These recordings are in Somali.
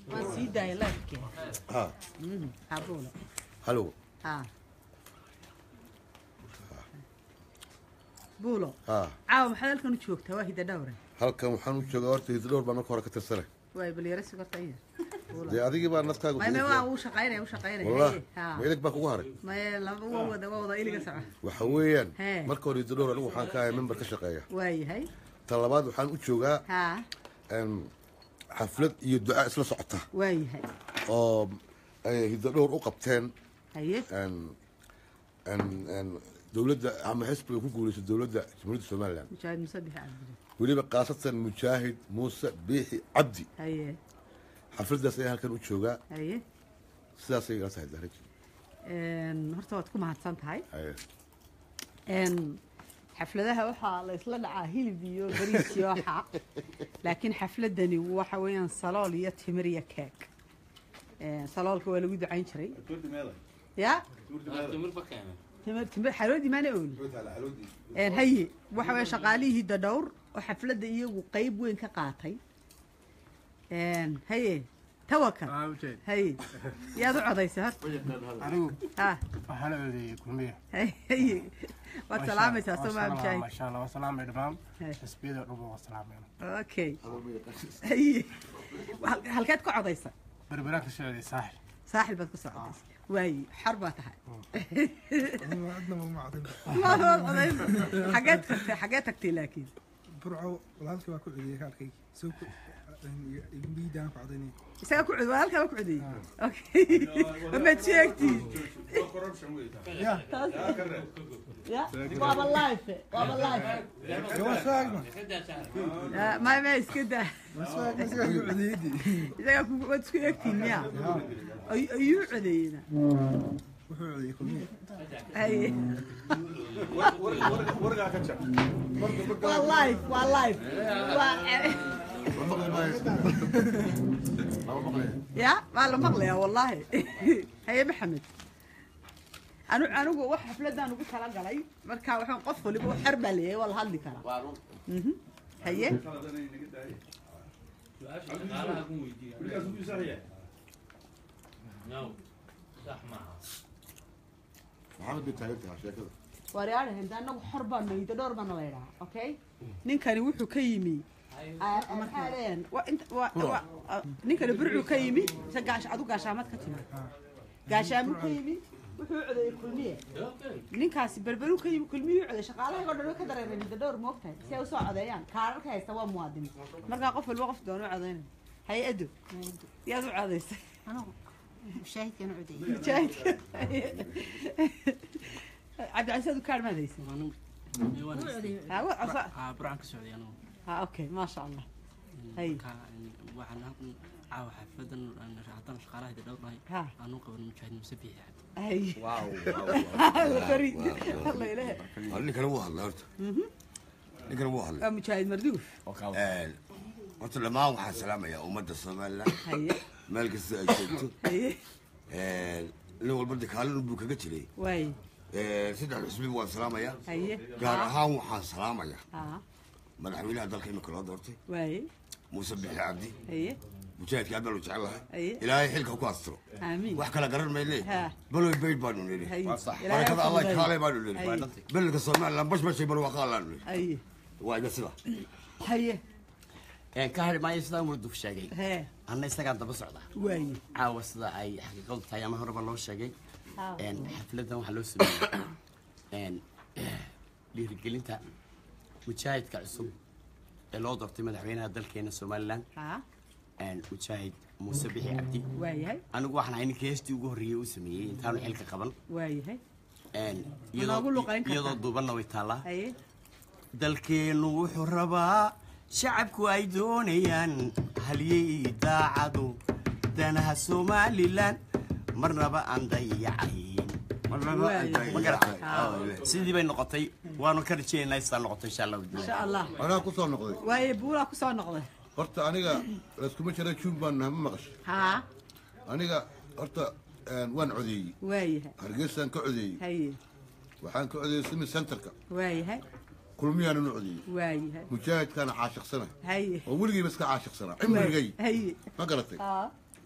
waan sii daaya laafkee ha habuulo halo ha buulo ha caawa maxaad halkan u joogtaa waa hida dhowre halkan waxaan u joogaa horta hididhowr baa marka hore ka tirsanay waay balyaro sugarta iya dee adigii baa nafkaaga may may kugu waa filan. uu shaqaynaya uu shaqaynaya wallah Haye, ha ma ilig baa kugu haray may laba waa wada waa wada iliga soco waxa weeyaan Hee. marka hore hididhowr anigu waxaan ka ahay member ka shaqeeya waayahay ta labaad waxaan u joogaa ha em, xaflad iyo duca isla socota waayahay oo ay hididhowr u qabteen haye en en en dowladda ama xisbiga ku guulaysa dowladda jamhuuriyadda somalilan mujaahid musabix cabdi weliba khaasatan mujaahid muuse biixi cabdi haye xafladdaas ayaa halkan u joogaa haye sidaasay igala tahay daraj Een, horta waad ku mahadsan tahay Haye. Een, xafladaha waxaa la isla dhacaa hilib iyo bariis iyo waxa laakiin xafladani waxa weeyaan salool iyo timir iyo keeg Een, saloolka waa lagu ducayn jiray ya timir timir xaloodii maana ooli Een, haye waxa weeye shaqaalihii dadhowr oo xafladda iyagu qayb weyn ka qaatay Een, haye tawakal haye yaad u codaysay horta anigu ha waxaa la odeeyey kulmiye haye waad salaamaysaa soo maa mujaahid maasha allah waa salaamay dhammaan Hey. xisbiyada dhan waa salaamayna okay haye Hal- halkeed ku codaysa berberaan ka socday saaxil saaxil baad ku socotaysa waaye xor baa tahay adna ma cadin Waad wad codaysa xageed tagtay xageed tagtay laakiin burco walaalkii waa ku cudiyey kaarkaygi soo ku igmiidaan ku cadaynay isaga ku cud waa halkaa ku cudiyey okay amaad sheegtiin ya ya waaba life waaba life waa soo agma may may iska daa waa soo agma isagaa ku cudiyeydi isaga ku waad isku eegtiin miya Ay- ayuu codeeyena wuxuu cudiyey kulmiye haye waa life waa life waa ya waa la maqlayaa wallaahi haye maxamed anu anigu wax xafladaan ugu tala galay marka waxaan qof waliba xer baa leeyahay waa la hadli karaa Mhm. haye maxamed bay taagan tahay sheekada waaryaadha henda anagu xor baa maydo dhowr baana la yidhaha okay ninkani wuxuu ka yimi ah, maxaa leeyahan wa- inta- wa- wa- ah, ninkani burcuu ka yimi se gaash adu gaashaamad ka timi gaashaamu ka yimi wuxuu codeeyey kulmiye ninkaasi berberuu ka yimi kulmiyuu codeey shaqaalahaygo dhan way ka dareereen hidda dhowr moogtahay si ay usoo codeeyaan kaararka haysta waa muwaadin markaa qof walba qof doona u codeynaya haye ado yaad u codeysay مشاهدكنا عدي mujaahidka cabdicasiid kaar maad haysan Ha, wa- asa- burcan ka socday anigu ha okay maasha allah Hay. Marka, waxaan halkan caawa xaafadan haddaan shaqaalaha dhowrnahay Ha. aanu qaban mujaahid muse biixi hay Fariid. Allah ilaahay. ninkana wuu hadlay horta ninkana wuu hadlay waa mujaahid marduuf Een, horta dhammaan waxaan salaamayaa ummadda somalilan haye meel kasta ay joogto haye Een, nin walba de kaalin buu kaga jiray waaye Een, saddex xisbi waan salaamayaa haye gaar ahaan waxaan salaamayaa ha madaxweynaha dalka imika loo doortay waaye muuse bixi cabdi haye mujaahidka aad baan u jecel lahay Aye. ilaahay xilka ku astiro aamiin wax kala garan mayne Ha. baloy bayd baanu nidhi haye barakada allah fududeeyo. kaale baanu nidhi Aye. beledka somalilan bash bashay barwaaqaa laanu nidhi haye waa iga sida haye ka hari maayo sidaa murduf sheegay hee anna isagaan daba socda waaye caawa sida ay xaqiiqadu tahay ama horeba loo sheegay Ha. een, xafladan waxaa loo sameeyey een, dhiirigelinta mujaahidka cusub ee loo doortay madaxweynaha dalkeena somalilan ha een, mujaahid muuse bixi cabdi waayahay anigu waxaan ahay ninkii heestii ugu horreeyey uu sameeyey intaanu xilka qaban waayahay een, noogu iyadoo luqayn kartaa? iyadoo duubanna way taallaa haye dalkeennu wuxuu rabaa shacabku ay doonayaan halyey daacadu danaha somalilan marnaba aan dayacayn marnaba Waayo. ay ma garatay tahay sidii bay noqotay waanu ka rajaynaynaa sidaa noqoto insha allahu insha allah anaa ku soo noqday waaye buulaa ku soo noqday horta aniga layskuma jira juun baan nahay ma maqashay ha aniga horta een, waan codeeyey waayahay hargeysaan ka codeeyey haye waxaan ka codeeyey simi centerka waayahay kulmiyaanan u codeeyey waayahay mujaahidkaana caashiqsana haye oo weligiiba iska caashiqsanaa cimrigay haye ma garatay ha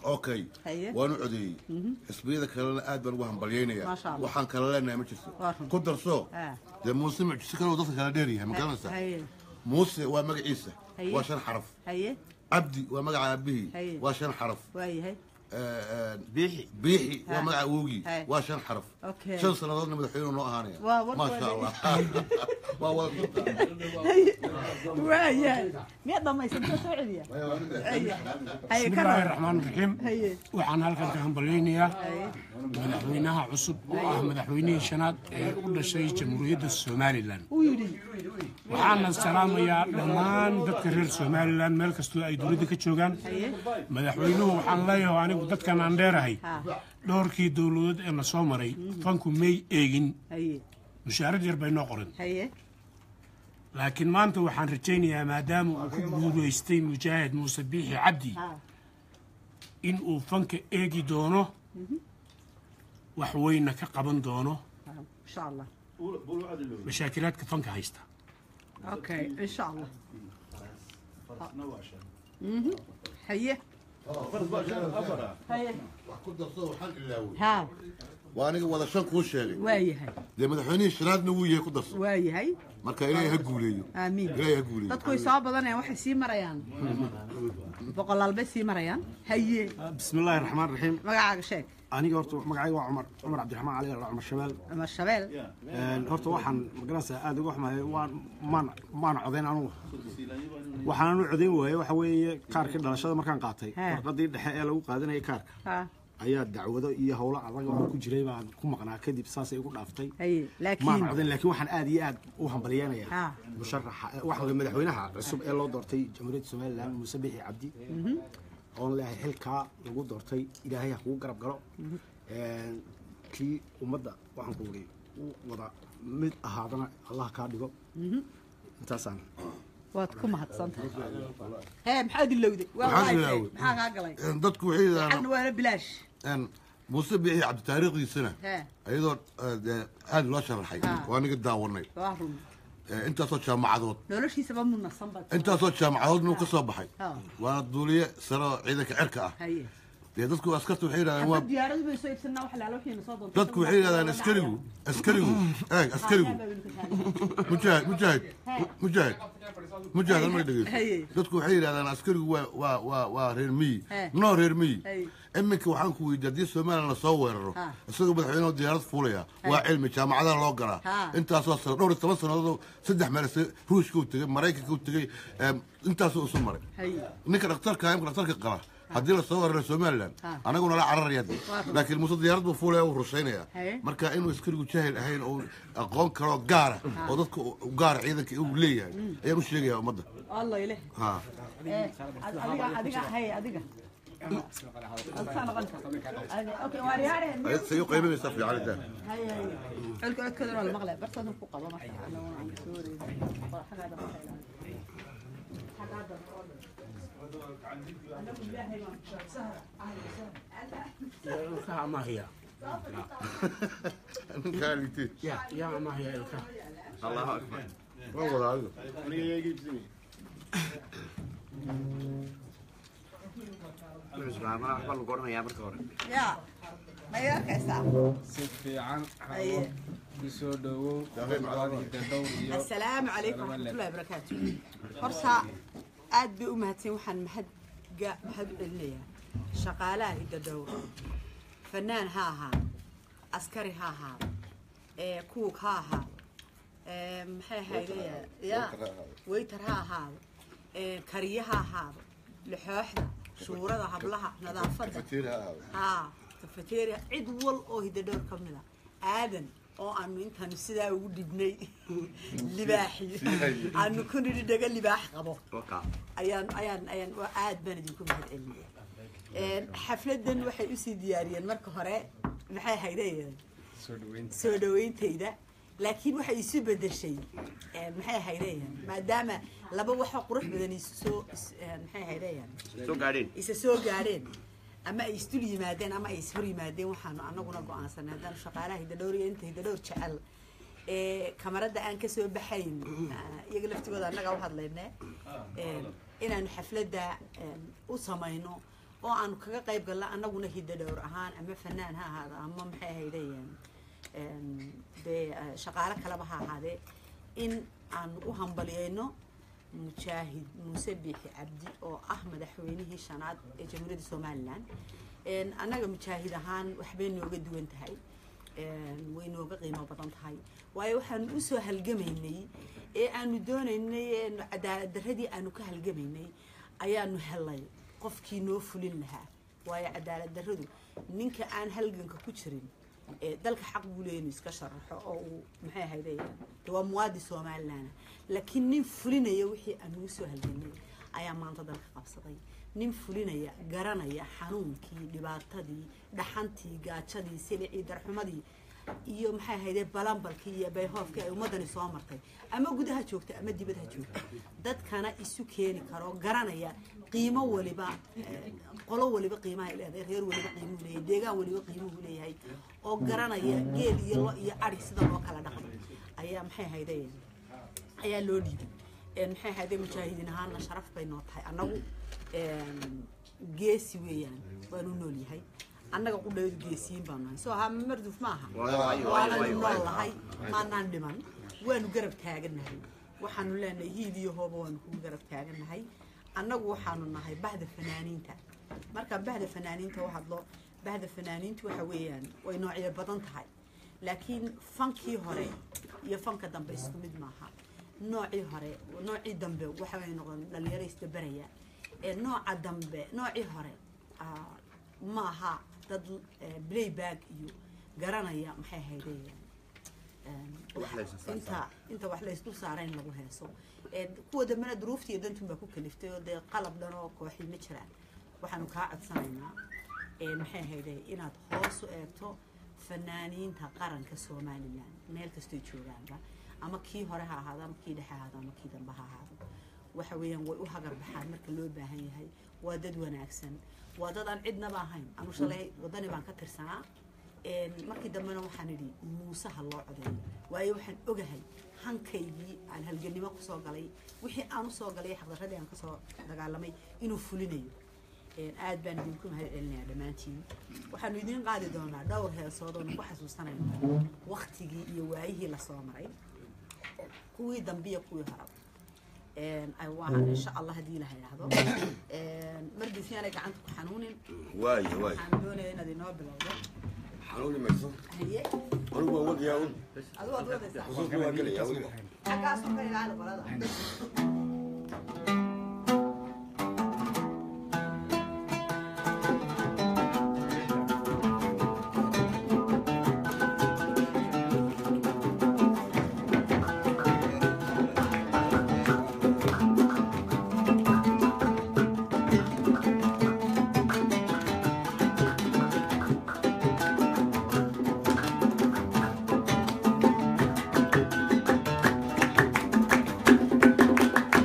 okay Haye. waanu codeeyey xisbiyada kalena aad baan ugu hambalyaynaya Maasha Allah. waxaan kala leenahay ma jirto Waa run. ku darso Ah. dee muuse mucjise kale oo dadka kala dheeryahay ma garanaysaa haye muuse waa magaciisa Haye. waa shan xaraf haye cabdi waa magaca aabihii Haye. waa shan xaraf waayahay biixi biixi waa Ha. magaca awowgii Haye. waa shan xaraf Okay. shan sannadoodna madaxweynuhu noo ahaanaya Waa, war maasha waa allah waa wada waayahay miyaad dhammaysanta soo celiya haye haye بسم ka الله raba الرحمن الرحيم haye waxaan halkan ka hambalyaynayaa haye madaxweynaha cusub oo ah madaxweynihii shanaad ee u dhashay jamhuuriyadda somalilan uu yidhi waxaana salaamayaa dhammaan dadka reer somalilan meel kastoo ay dowladda ka joogaan haye madaxweynuhu waxaan leeyahay anigu dadkan aan dheerahay ha dhowrkii dowladood ee na soo maray fanku may eegin haye mushaarad yar bay noo qoran haye laakiin maanta waxaan rajaynayaa maadaama uu ku guulaystay mujaahid muuse biixi cabdi ha in uu fanka eegi doono wax weyna ka qaban doono ha, insha allah mashaakilaadka fanka haysta okay insha allah Mhm. haye haye wax ku darso waxaan ilaawey ha waa aniga wada shan kuu sheegay waayahay dee madaxweynihii shanaadna wuu yahay ku darso waayahay marka ilaahay ha guuleeyo aamiin ilaahay ha guuleeyo dadku way soo badanayaan waxay sii marayaan boqolaal bay sii marayaan haye بسم الله الرحمن الرحيم magacaaga sheeg aniga horta magacayga waa cumar cumar cabdiraxmaan cali ala cumar shabeel ama shabeel Een, horta waxaan magaranaysaa aada uga xumahay waan maan maana codayn anugu waxaan u codayn waayey waxa weeye kaarkii dhalashada markaan qaatay He. warqadii dhexe ee lagu qaadanayay kaarka ha ayaa dacwado iyo howlo adag oo ku jiray baan ku maqnaa kadib saasay igu dhaaftay haye maana laakiin codayn laakiin waxaan aad iyo aad u hambalyeynaya Ha. musharaxa waxaa madaxweynaha cusub ee loo doortay jamhuuriyadda somalilan muuse bixi cabdi oon leeyahay xilkaa lagu doortay ilaahay ha kugu garab galo Een, kii ummadda waxaan ku wuri u wada mid ahaadana allah kaa dhigo intaasaan waad ku mahadsantahay hee maxaad ilowday waa Maxaan waaytay ilowday? maxaa kaa galay Een, dadku waxay xagna yidhahdaan waana bilaash een, muuse biixi cabdi taariikhdiisana hee iyadoo eh, dee aad loo sharaxay Ha. waa aniga daawanay waa run Eh, intaasoo jaamacadood noloshiisaba munasan bad intaasoo jaamacadoodna uu ka soo baxay Ha. waana duuliye sare oo ciidanka cirka ah haye dee dadku askarta waxay yidhahdaan waa hadda diyaaradu bay soo iibsanaa wax laalo wixii na soo doonta dadku waxay yidhahdaan askarigu askarigu eeg askarigu mujaahid mujaahid mujaahid mujaahid halmay dhegeyso Haye. dadku waxay yidhahdaan askarigu waa waa waa waa reer miyi He. noo reer miyi Haye. iminka waxaan ku weydiiyey haddii somalilan lasoo weeraro Ha. isagoo madaxweyneho diyaarad fuulaya waa cilmi jaamacadaha loo galaa Ha. intaasoo sano dhowr iyo toban sannadood saddex meel se- ruushka u tegey maraykanka u tegey em, intaasoo isu maray haye ninka dhakhtarka imka dhakhtarka qaba haddii lasoo weeraro somalilan Ha. anaguna la cararaya de laakiin muuse diyaarad buu fuulaya uu rushaynaya Haye. marka inuu askarigu jaahil ahayn oo aqoon kaloo gaara oo dadka u gaara ciidanka uu leeyahay ayaan u sheegaya ummadda allah ileh ha Eh, adiga adiga haye adiga adkaa noqon okay waa riyaareen say u qaybanaysaa fiican daa haye haye xulka codkooda waa la maqlay bartoodan ku qabo marka anaguna aan soo wareegay waa xagaada marka xagaada anagu ilaahay baan ilkaha amaahiya ninkaa liitay ya yaa amaahiya ilkaha waa wadaa adiga waxbaa lagu odhanayaa marka hore ya ma iga arkaysaa si fiican haye kusoo dhowow dadowr iyo السلام عليكم ورحمة الله وبركاته horta aad bay u mahadsan waxaan mahad ga mahad u celinayaa shaqaalaha hidadhowr fanaan ha ahaado askari ha ahaado ee kuug ha ahaado ee maxay haydaya ya waytar ha ahaado ee kariye ha ahaado lixooxda shuurada hablaha nadaafadda haa tafateeriya cid wal oo hidadhowr ka mid a aadan oo aanu intaanu sidaa ugu dhibnay libaaxi aanu ku nidhi dhaga libaax qabo ayaan ayaan ayaan waa aad baan idinku mahad celinaya xafladan waxay usii diyaariyeen marka hore maxay haydeen soo dhaweynta soo dhawayntayda laakiin waxay isu bedeshay een, maxay haydeen maadaama laba waxoo qurux badan isu soo is- een, maxay haydeen soo gaadheen isa soo gaadheen ama ay isdul yimaadeen ama ay ishor yimaadeen waxaanu anaguna go-aansanay haddaanu shaqaalaha hidadhowr iyo inta hidadhowr jecel ee kamaradda aan kasoo baxayn ah, iyaga laftigooda annaga u hadlayne een, inaanu xafladda een, u samayno oo aanu kaga qayb galna annaguna hiddo dhowr ahaan ama fanaan ha ahaado ama maxay ahaydeen dee eh, shaqaale kaleba ha ahaadee in aanu u hambaliyeyno mujaahid muuse biixi cabdi oo ah madaxweynihii shanaad ee jamhuuriyadda somalilan Een, annaga mujaahid ahaan waxbay nooga duwan tahay Een, way nooga qiimo badan tahay waayo waxaanu usoo halgamaynay ee aanu doonaynay een, cadaalad darradii aanu ka halgamaynay ayaanu helay qofkii noo fulin lahaa waayo cadaalad darradu ninka aan halganka ku jirin ee dalka xaq buu leeyahay inuu iska sharaxo oo uu maxay ahayde de waa muwaadi somalilan laakiin nin fulinaya wixii aan ugu soo halganay ayaa maanta dalka qabsaday nin fulinaya garanaya xanuunkii dhibaatadii dhaxantii gaajadii silicii darxumadii iyo maxay ahayde balambalkii iyo bayhoofkii ay ummadani soo martay ama gudaha joogta ama dibadha joogta dadkana isu keeni karo garanaya qiimo waliba eh, qolo waliba qiimaha leedahay reer waliba qiimuhu leeyahay deegaan waliba qiimuhu leeyahay oo garanaya geel iyo lo iyo ari sida loo kala dhaqmo ayaa maxay ahayde ayaa loo dhiibay Een, maxay ahayde mujaahidiin ahaana sharaf bay noo tahay annagu een, geesi weeyaan waanu nool yahay annaga qudhaydu geesiyiin baan nahay soo haa marduf maaha waananu nool nahay maanaan dhiman waanu garab taagannahay waxaanu leenahay hiid iyo hooba waanu kugu garab taagannahay annagu waxaanu nahay bahda fanaaniinta markaan bahda fanaaniinta u hadlo bahda fanaaniintu waxa weeyaan way noocyo badan tahay laakiin fankii hore iyo fanka dambe isku mid maaha noocii hore noocii dambe waxa way noqon dhalinyaro isdabaraya ee nooca dambe noocii hore ah, ma aha dad eh, playback iyo garanaya maxay ahaydeen inta inta wax la isdul saara in lagu heeso Ee, kuwa dambena duruufta iyo dantun baa ku kaliftay oo dee qalab dhan oo kooxi ma jiraan waxaanu kaa codsanaynaa ee, maxay ahayde inaad hoos u eegto fanaaniinta qaranka somalilan meel kastoy joogaanba ama kii hore ha ahaado ama kii dhexe ha ahaado ama kii dambe ha ahaado waxa weeyaan way u hagar baxaan marka loo baahan yahay waa dad wanaagsan waa dad aan cidnaba ahayn anu shalay wadani baan ka tirsanaa Een, markii dambena waxaan idhi muuse ha loo codeeyo waayo waxaan ogahay hankaygii aan halganimo kusoo galay wixii aan usoo galay xaqdaradii aan kasoo dagaalamay inuu fulinayo Een, aad baan idinku mahad celinayaa dhammaantiin waxaanu idiin qaadi doonaa dhowr heesood oonu ku xasuusanayno waktigii iyo waayihii lasoo maray kuwii dambe iyo kuwii hore Een, ay waa insha allah haddii la yidhaahdo Een, mardiis yaanay gacanta ku xanuunin waayo waayo waxaan doonaya inaad inoo bilowdo xanuuni mayso haye anigu waan wadayaa un adigu waad wadaysaa xusuustu waan gelayaa weliba xaggaasoo ka ilaali qolada Thank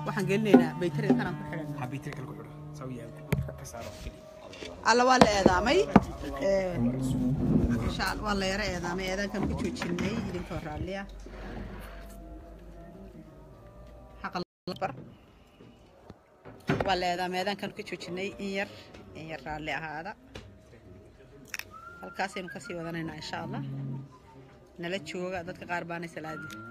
waxaan gelinaynaa baytariga kanaan ku xidhana xabiitay kale ku xidho sawiyaa ka saaro keliya alla waa la eedaamay insha alla waa la yara eedaamay eedaankan ku joojinay idinkoo raalliya xaqa bar waa la eedaamay eedaankan ku joojinay in yar in yar raalli ahaada halkaasaynu kasii wadanaynaa insha allah nala jooga dadka qaar baanay salaadi